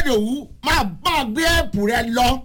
ìdòwú máa máa gbé ẹ̀pù rẹ lọ.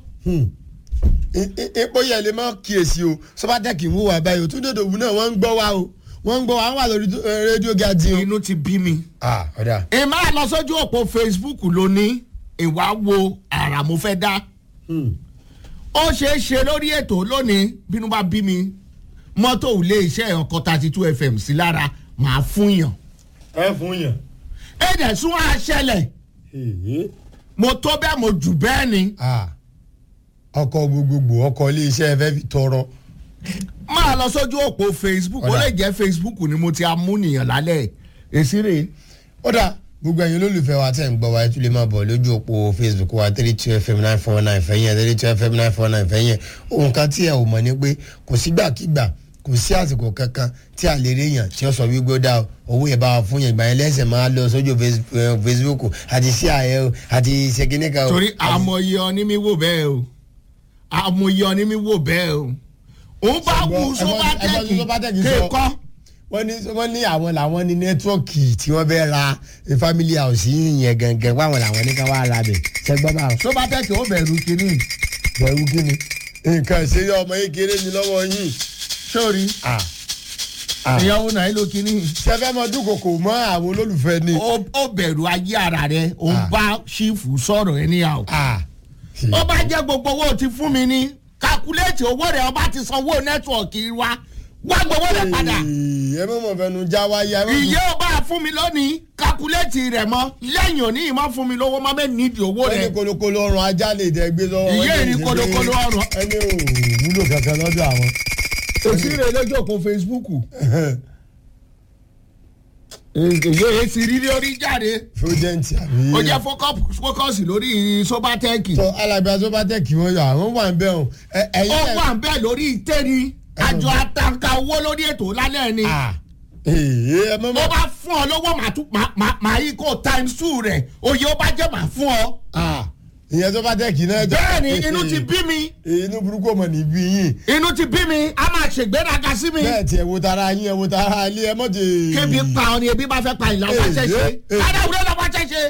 epo yẹn lè má kíyèsí o sọ́bátẹ́kì ń wúwa báyìí o tún dòdò òwú náà wọ́n ń gbọ́ wa o wọ́n ń gbọ́ wa wọ́n wà lórí rédíò gàdí o. inú ti bí mi. ah ọ̀dà. ẹ máa lọ sójú òpó facebook lónìí ìwà wo àrà mo fẹ́ dá. ó ṣeé ṣe lórí ètò lónìí bínú bá bí mi mọ́tò ilé iṣẹ́ ọkọ̀ thirty two fm sí lára màá fún yàn. ẹ fún yàn. ẹ dẹ̀ sún àṣẹlẹ̀ mo tó bẹ́ẹ̀ mo jù bẹ́ẹ̀ ni. ọkọ̀ gbogbogbò ọkọ̀ iléeṣẹ́ fẹ́ fi tọrọ. máa lọ sójú òpó facebook ó lè jẹ́ facebook ni mo ti amúnìyàn lálẹ́ èsì rè. ó dà gbogbo ẹ̀yin olólùfẹ́ wa tẹ̀ ń gbọ́ wa ẹ tún lè máa bọ̀ lójú òpó facebook wa three two fm nine four nine fẹ́yìn three two fm nine four nine fẹ́yìn ohun kan tí ẹ ò mọ̀ ni pé kò sígbàkigbà kò sí àsìkò kankan tí a lè rí yàn tí ó sọ wípé ó dá owó yẹn bá wa fún yẹn ìgbà yẹn lẹ́sẹ̀ máa lọ sójú facebook àti sí ààyè o àti ṣèkínníkà o. torí àmọye ọní mi wò bẹ́ẹ̀ o àmọye ọní mi wò bẹ́ẹ̀ o òun bá wù sọ́bátẹ́kì kéèkọ́. wọ́n ní wọ́n ní àwọn làwọn ní nẹ́tíwọ́ọ̀kì tí wọ́n bẹ́ẹ̀ ra family house yẹn gangan wọ́n àwọn làwọn ní ká wá ra bẹ̀ ṣẹ́gbọ́n bá wọn. sọ́bátẹ́kì ó bẹ̀rù kínní. bẹ̀rù kínní nǹkan ìṣeré ọmọ yìí kéré mi lọ́wọ́ yìí sórí ìyàwó náà ló kíní. sẹfẹ mọ dúnkòkò mọ àwọn olólùfẹ́ ni. ó bẹ̀rù ayé ara rẹ ó ń bá ṣífù sọ̀rọ̀ ẹ níyàwó. ó bá jẹ́ gbogbo owó ti fún mi ní kakuléètì owó rẹ̀ ọba ti sanwó nẹ́tíwọ̀kì wa wá gbowó rẹ̀ padà. ẹ mọ̀ mọ̀ fẹnu já wáyé. ìyẹ́ ọba fún mi lónìí kakuléètì rẹ̀ mọ́ lẹ́yìn òní ìmọ̀ fún mi lówó má bẹ́ẹ̀ nídìí owó rẹ̀. ẹni kolokolo ọrùn ajá lè dẹ gbé lọ́wọ́. ìyẹ́ ìní kolokolo ọrùn. ẹni ò wúlò kankan lọ́dọ̀ àwọn òsì rẹ̀ lójú òpó facebook. èyí èsì rírí orí jáde. fúdẹ́ǹtì àbí. ó jẹ́ fókọ́sì lórí sobatẹ́ẹ̀kì. sọ alábẹ́ sobatẹ́ẹ̀kì wọn yọ àwọn wà ń bẹ̀ ọ́n. ó wà ń bẹ̀ lórí ìtẹ́ni àjọ àtàǹkà owó lórí ètò lálẹ́ ni. ó bá fún ọ lọ́wọ́ màá yí kó times two rẹ̀ òye ó bá jẹ́ màá fún ọ ìyẹn tó bá tẹ̀kì náà. bẹ́ẹ̀ni inú ti bí mi. inú burúkú ọmọ ní bí yín. inú ti bí mi a máa ṣègbéraga sí mi. bẹ́ẹ̀ tí ẹ wo tara yín ẹ wo tara ilé ẹ mọ̀ ti. kébi pa ọ ni ebi bá fẹ́ pa ìlà ọba ṣe ṣe kájà wúlò lọ́ba ṣe ṣe.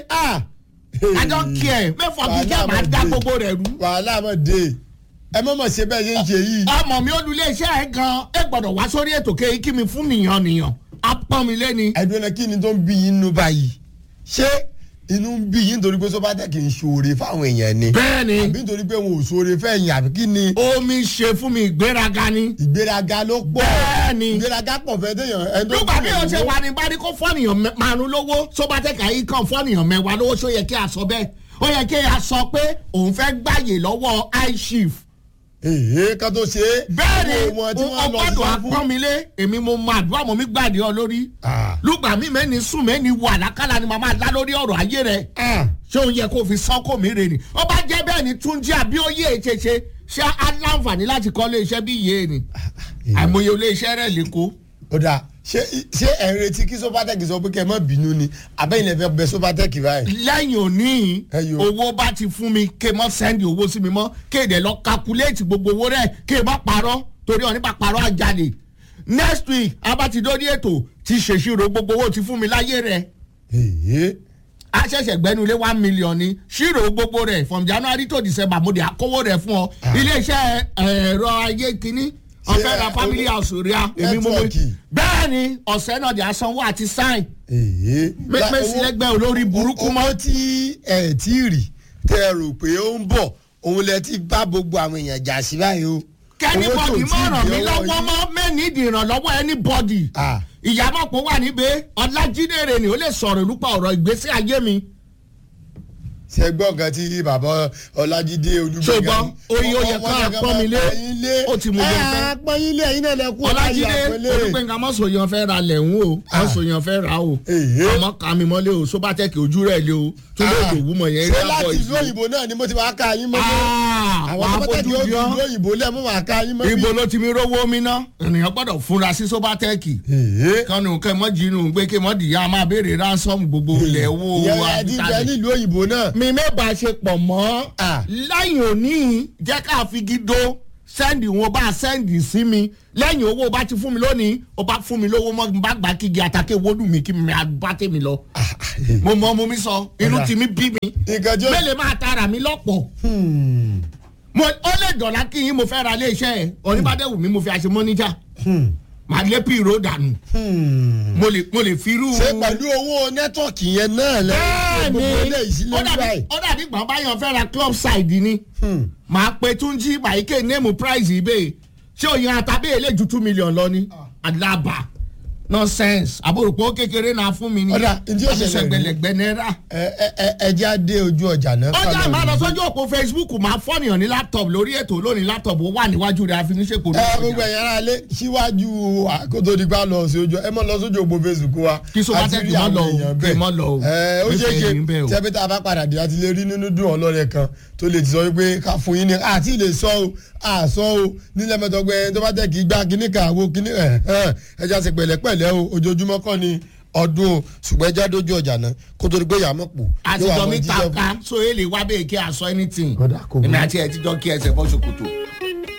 I don't care mẹ́fọ̀ bí kí ẹ máa dá gbogbo rẹ̀ rú. wàhálà mọ̀ dé ẹ mọ̀ mọ̀ ṣe bẹ́ẹ̀ ṣe ń ṣe yìí. ọmọ mi olùlé iṣẹ́ ẹ gan ẹ gbọ́dọ̀ wá sórí ètò kéyìí kí mi fún nìyàn nìyàn á pọ́n mi lé ni. ẹ̀dùn ẹ̀ kí ni tó ń bí yín nú báyìí ṣé inú ń bí yín nítorí pé sọ́bàtà kì í ṣoore fáwọn èèyàn ni. bẹ́ẹ̀ni àbí nítorí pé wọn ò ṣoore fẹ́yìn àbí kí ni. omi ṣe fún mi ìgbéraga ni. ìgbéraga ló pọ̀. bẹ́ẹ̀ni ìgbéraga pọ̀ fẹ́ téèyàn. nígbà bí o ṣe wà ní bari kó fọ́nìyàn márùn lówó sọ́bàtà kà í kàn fọ́nìyàn mẹ́wàá lówó ṣó yẹ kí a sọ bẹ́ẹ̀ ó yẹ kí a sọ pé òun fẹ́ gbàyè lọ́wọ́ iChief èyí ká tó ṣe é. bẹ́ẹ̀ni ọgbọ́dọ̀ apọ́nmilé èmi mo mọ àdúrà mọ́ mi gbàdé ọ lórí. lùgbà mi mẹ́ni sùn mẹ́ni wà lákàlà ni màmá dá lórí ọ̀rọ̀ ayé rẹ̀. ṣé òun yẹ kó fi sọ́kò mi rè ni. ó bá jẹ́ bẹ́ẹ̀ ni túnjí àbíòye ṣeṣe ṣé aláǹfààní láti kọ́ iléeṣẹ́ bí iye ni. àìmọye iléeṣẹ́ rẹ̀ lẹ́kọ̀ọ́. ó dáa ṣé ṣé ẹ̀ ń retí kí sọ́pátẹ́kì sọ pé kẹ́ ẹ má bínú ni àbẹ́yìn lè fẹ́ bẹ sọ́pátẹ́kì báyìí. lẹ́yìn òní owó bá ti fún mi ké mọ́ sẹ́ndì owó sí mi mọ́ kéde lọ kakuléètì gbogbo owó rẹ̀ ké má parọ́ torí ọ̀ nípa parọ́ àjálè next week abatidori ètò ti ṣèṣirò gbogbo owó ti fún mi láyé rẹ̀. a ṣẹ̀ṣẹ̀ gbẹ́nu lé one million ni ṣírò gbogbo rẹ̀ from january to december mo dé àkówó rẹ̀ fún ọ iléeṣẹ́ ẹ̀rọ ayé kínní ọfẹ ra family house rí a èmi mo mo bẹ́ẹ̀ ni ọ̀sẹ̀ náà di asanwó àti sign. mẹ́sì lẹ́gbẹ́ olórí burúkú mọ́. owó tí ẹ tí rí tẹ ẹ rò pé ó ń bọ̀ òun lẹ ti bá gbogbo àwọn èèyàn jà sí báyìí o. kẹ́nìbọ̀dì mọ̀ ràn mí lọ́wọ́ mọ́ mẹ́ni ìdìrànlọ́wọ́ anybody. ìyàmọ̀pọ̀ wà níbẹ̀ ọlájídére ni ó lè sọ̀rọ̀ nípa ọ̀rọ̀ ìgbésí ayé mi ṣe gbọ́ nǹkan tí bàbá ọlájídé olúgbẹ̀gà ṣùgbọ́n oyin oyè kan àpọ́nmilé ó ti mú yẹn fẹ́. àpọ́nilé ẹ̀yin náà lẹ́kún ọlájídé olúgbẹ̀gà mọ̀sọ̀yàn fẹ́ ra lẹ̀hún o mọ̀sọ̀yàn fẹ́ ra o àmọ́ kàmi mọ́lé o sóbátẹ́kì ojú rẹ̀ lé o tó lè dòwú mọ̀ yẹn ṣé láti ìlú òyìnbó náà ni mo ti máa ká yín mọ́lé àwọn sóbátẹ́kì ó fi ìlú òyìnbó lẹ́ mo máa ká yín mọ́lé. ibo ló ti mi rówó mi ná ènìyàn gbọ́dọ̀ fúnra sí sóbátẹ́kì kánú kẹ́ mọ́ jinu gbé kí mọ́ dìyà máa béèrè ransom gbogbo ilẹ̀ wo wa. ìyẹn ẹ̀dínfẹ́ nílùú òyìnbó náà. mi mẹ́bàá ṣe pọ̀ mọ́ láyìn òní jẹ́ ká fi gido sẹ́ndì wọn bá sẹ́ndì sí mi lẹ́yìn owó bá ti fún mi lónìí ó bá fún mi lówó mọ́ n bá gbà kígi àtàkè wódù mi kí mi bá tèmi lọ. mo mọ mo mi sọ inú Ọ̀dà. ti mi bí mi nǹkan jẹ́ mélòó máa tara mi lọ́pọ̀ mo ó lè dọ̀là kí yín mo fẹ́ ra iléeṣẹ́ ẹ̀ oníbàdẹ́wù mi mo fi àṣẹ mọ́níjà màá lé pìrò dànù mo lè mo lè fi irú. ṣé pẹ̀lú owó nẹ́tọ̀kì yẹn náà lẹ́yìn gbogbo eléyìí sí bẹ́ẹ̀ni ó lórí dàbí báyìí. ó dàbí gbọ̀n báyọ̀ fẹ́ ra club side ni màá pe túnjí bàyíkè néèmù price ibè ṣé òyìn àtàbí èlé ju two million lọ ni àdàbà nonsense àbúròpọ̀ kékeré náà fún mi ni Ọ̀dà, ǹjẹ́ ó ṣẹlẹ̀ rí? àbíṣẹ́gbẹ̀lẹ̀gbẹ̀ náírà. ẹ ẹ ẹ ẹ jẹ́ àdé ojú ọjà náà. ọjà ká lọ máa lọ rí. sójú òpó facebook máa fọ́nìyàn ní laptop lórí ètò lónìí laptop ó wà níwájú rẹ̀ àfiníṣèpò ẹ gbogbo ẹ̀yàn ara lé síwájú àkótó nípa lọ sí ojú ẹ mọ lọ sójú òpó facebook wa. Kí Sobatech àti rí má àwọn lọ o, èèyàn kí bẹ́ẹ̀. má lọ o. ẹ ó ṣe é Nífẹ̀ẹ́ yín bẹ́ẹ̀ o. ṣe tẹ́bí tá a bá padà dé àti lè rí nínú dùn ọlọ́rẹ̀ kan tó lè ti sọ wípé ká fún yín ní àti lè sọ o àsọ o nílẹ̀ mẹ́tọ́gbẹ́ tó bá tẹ̀ kí gbá kíní kan àwo kíní ẹ̀ ẹ̀ ẹja ṣe pẹ̀lẹ́pẹ̀lẹ́ o ojoojúmọ́ kọ́ ni ọdún o ṣùgbọ́n ẹja dójú ọjà náà kó tó di pé yàmọ̀ pò. àtijọ́ mi ta ká so èlé wá bẹ́ẹ̀ kí a sọ anything Kódà kò burú. èmi àti ẹ̀ tíjọ́ kí ẹsẹ̀ bọ́ ṣòkòtò.